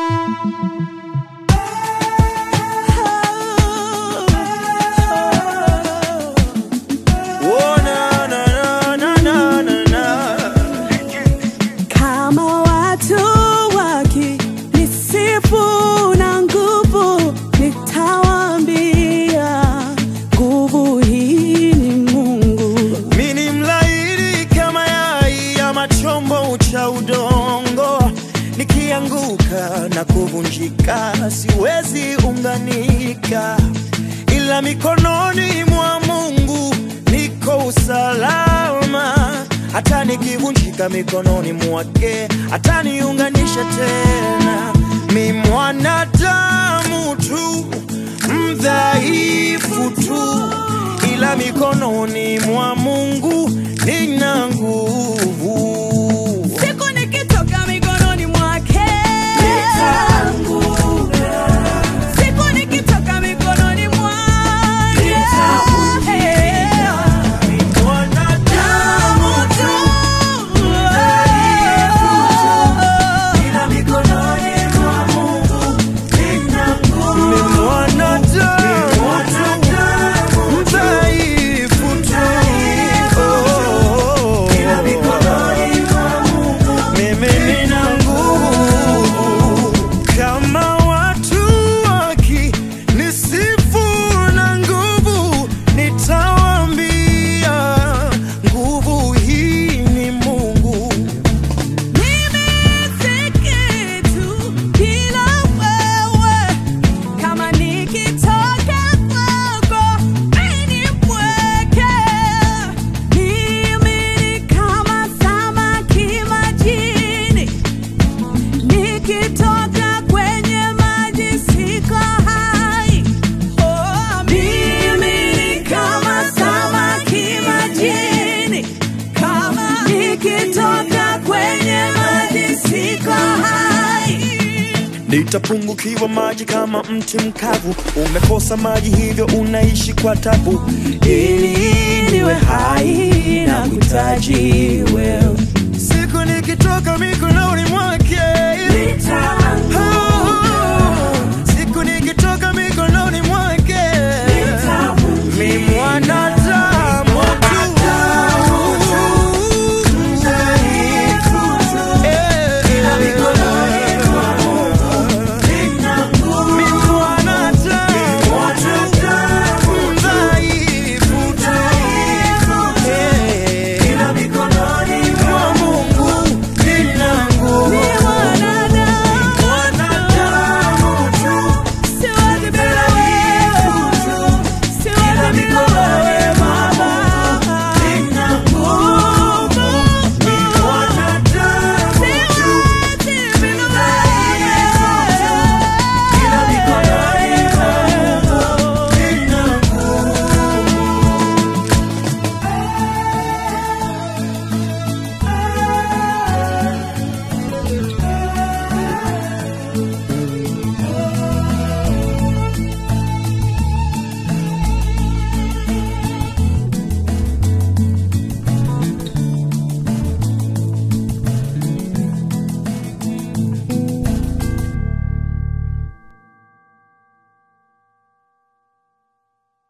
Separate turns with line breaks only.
Oh, na, na, na, na, na, na, na.
Kama watu wakinisifu na nguvu, nitawaambia nguvu hii ni Mungu.
Mi ni mlaini kama yai ama chombo cha udongo, nikianguka na kuvunjika siwezi unganika, ila mikononi mwa Mungu niko usalama. Hata nikivunjika mikononi mwake ataniunganisha tena. Mi mwanadamu tu mdhaifu tu ila mikononi mwa Mungu nina nguvu.
Siku nikitoka mikononi mwake, siku nikitoka mikononi mwake,
Mwanadamu tu, ila mikononi mwa Mungu nina nguvu. Ni mwanadamu tu, mdhaifu tu. Oh, mimi nina nguvu kama watu wakinisifu na nguvu, nitawaambia nguvu hii ni Mungu.
Mimi si kitu bila wewe, kama nikitoka kwako mimi ni mpweke. Mimi ni kama samaki majini, nikitoka kwenye maji siko hai. Oh, mimi ni kama samaki majini, kama nikitoka kwenye maji siko hai.
Nitapungukiwa maji kama mti mkavu, umekosa maji hivyo unaishi kwa tabu.
ili niwe hai na kuhitaji wewe.
Siku nikitoka mikononi mwa